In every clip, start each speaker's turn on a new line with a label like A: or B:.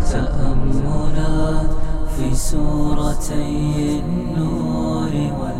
A: تأملات في سورتي النور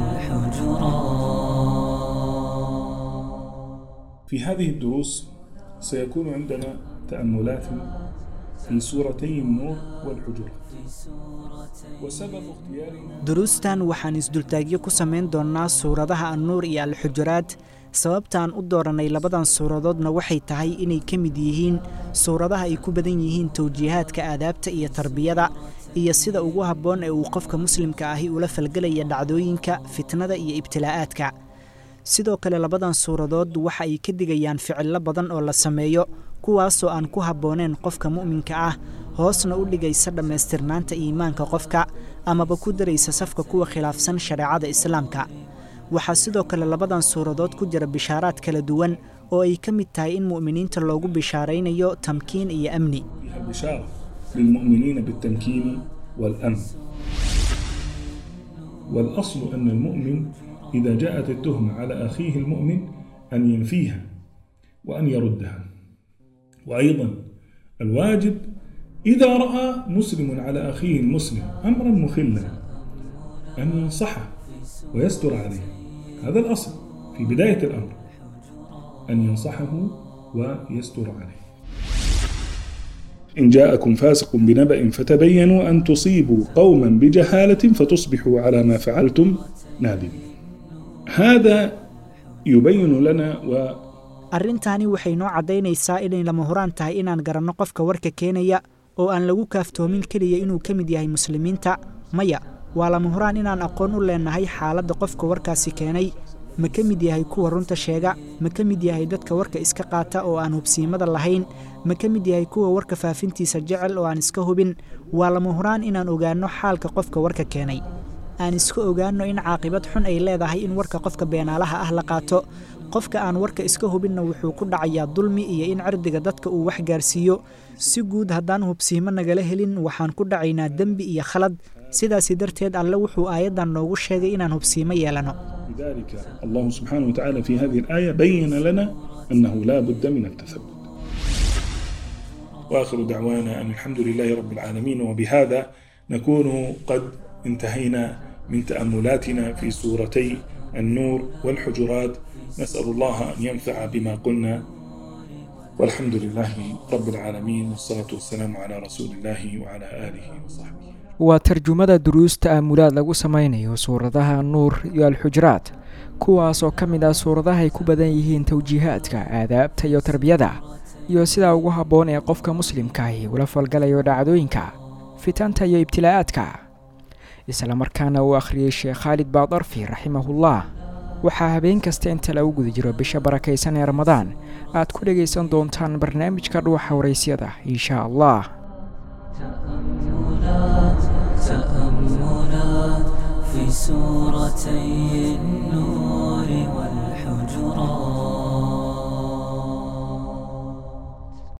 A: والحجرات
B: في هذه الدروس سيكون عندنا تأملات في سورتي النور والحجرات وسبب اختيارنا
C: duruustan waxaan isdultaagyo ku samayn doonnaa suuradaha annuur iyo alxujuraad sababtaan u doorannay labadan suuradoodna waxay tahay inay ka mid yihiin suuradaha ay ku badan yihiin towjiihaadka aadaabta iyo tarbiyada iyo sida ugu habboon ee uu qofka muslimka ahi ula falgelaya dhacdooyinka fitnada iyo ibtilaa'aadka sidoo kale labadan suuradood waxa ay ka digayaan ficillo badan oo la sameeyo kuwaasoo aan ku habbooneen qofka mu'minka ah hoosna u dhigaysa dhammaystirnaanta iimaanka qofka amaba ku daraysa safka kuwa khilaafsan shareecada islaamka waxaa sidoo kale labadan suuradood ku jira bishaaraad kala duwan oo ay ka mid tahay in mu'miniinta loogu bishaaraynayo tamkiin iyo amni
B: فيها بشارة للمؤمنين بالتمكين والأمن والأصل أن المؤمن إذا جاءت التهمة على أخيه المؤمن أن ينفيها وأن يردها وأيضا الواجب إذا رأى مسلم على أخيه المسلم أمرا مخلا أن ينصحه ويستر عليه هذا الأصل في بداية الأمر أن ينصحه ويستر عليه إن جاءكم فاسق بنبأ فتبينوا أن تصيبوا قوما بجهالة فتصبحوا على ما فعلتم نادمين هذا يبين لنا و
C: arrintaani waxay noo caddaynaysaa inay lama huraan tahay inaan garanno qofka warka keenaya oo aan lagu kaaftoomin keliya inuu ka mid yahay muslimiinta maya waa lama huraan inaan aqoon u leennahay xaaladda qofka warkaasi keenay ma ka mid yahay kuwa runta sheega ma ka mid yahay dadka warka iska qaata oo aan hubsiimada lahayn ma ka mid yahay kuwa warka faafintiisa jecel oo aan iska hubin waa lama huraan inaan ogaanno xaalka qofka warka keenay aan iska ogaanno in caaqibad xun ay leedahay in warka qofka beenaalaha ah la qaato qofka aan warka iska hubinna wuxuu ku dhacayaa dulmi iyo in cirdiga dadka uu wax gaarsiiyo si guud haddaan hubsiimo nagala helin waxaan ku dhacaynaa dembi iyo khalad sidaasi darteed alle wuxuu aayaddan noogu sheegay inaan hubsiimo yeelanno
B: لذلك الله سبحانه وتعالى في هذه الآية بين لنا أنه لا بد من التثبت وآخر دعوانا أن الحمد لله رب العالمين وبهذا نكون قد انتهينا من تأملاتنا في سورتي النور والحجرات نسأل الله أن ينفع بما قلنا والحمد لله رب العالمين والصلاة والسلام على رسول الله وعلى آله وصحبه
D: waa tarjumada duruus ta'amulaad lagu samaynayo suuradaha nuur iyo alxujuraad kuwaas oo ka mid ah suuradaha ay ku badan yihiin towjiihaadka aadaabta iyo tarbiyada iyo sidaa ugu habboon ee qofka muslimkaahi ula falgalayo dhacdooyinka fitanta iyo ibtilaa'aadka islamarkaana uu akhriyey sheekh khaalid baadarfi raximahullah waxaa habeen kasta inta lagu guda jiro bisha barakaysan ee ramadaan aad ku dhegaysan doontaan barnaamijka dhuuxa waraysyada insha allah
A: تأملات تأملات في سورتي النور والحجرات